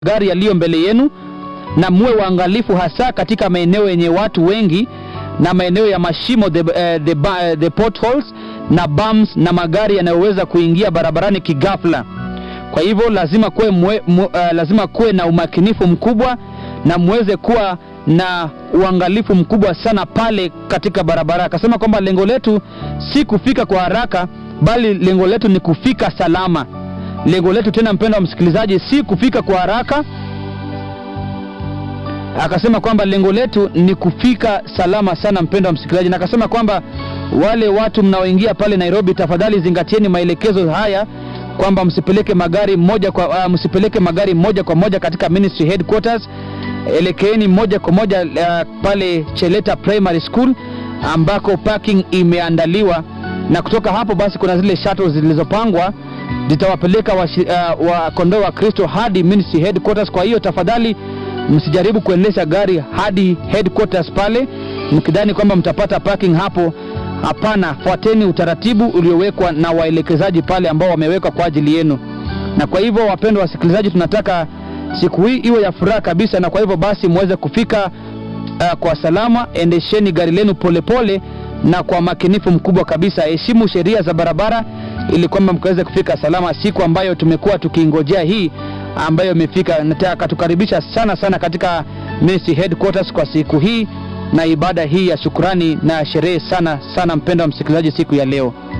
magari yaliyo mbele yenu na muwe waangalifu hasa katika maeneo yenye watu wengi na maeneo ya mashimo the, uh, the, uh, the potholes na bumps na magari yanayoweza kuingia barabarani kigafla kwa hivyo lazima kuwe, mwe, mu, uh, lazima kuwe na umakinifu mkubwa na muweze kuwa na uangalifu mkubwa sana pale katika barabara akasema kwamba lengo letu si kufika kwa haraka bali lengo letu ni kufika salama lengo letu tena mpendo wa msikilizaji si kufika kwa haraka akasema kwamba lengo letu ni kufika salama sana mpendo wa msikilizaji na akasema kwamba wale watu mnaoingia pale nairobi tafadhali zingatieni maelekezo haya kwamba msipeleke magari moja kwa uh, msipeleke magari moja kwa moja katika ministry headquarters elekeeni moja kwa moja uh, pale cheleta primary school ambako parking imeandaliwa na kutoka hapo basi kuna zile shuttles zilizopangwa zitawapeleka wakondoo wa, uh, kondoo wa kristo hadi ministry headquarters kwa hiyo tafadhali msijaribu kuendesha gari hadi headquarters pale mkidhani kwamba mtapata parking hapo hapana fuateni utaratibu uliowekwa na waelekezaji pale ambao wamewekwa kwa ajili yenu na kwa hivyo wapendwa wasikilizaji tunataka siku hii iwe ya furaha kabisa na kwa hivyo basi muweze kufika uh, kwa salama endesheni gari lenu polepole na kwa makinifu mkubwa kabisa heshimu sheria za barabara ili kwamba mkaweze kufika salama siku ambayo tumekuwa tukiingojea hii ambayo imefika nataka tukaribisha sana sana katika ministry headquarters kwa siku hii na ibada hii ya shukurani na sherehe sana sana mpendo wa msikilizaji siku ya leo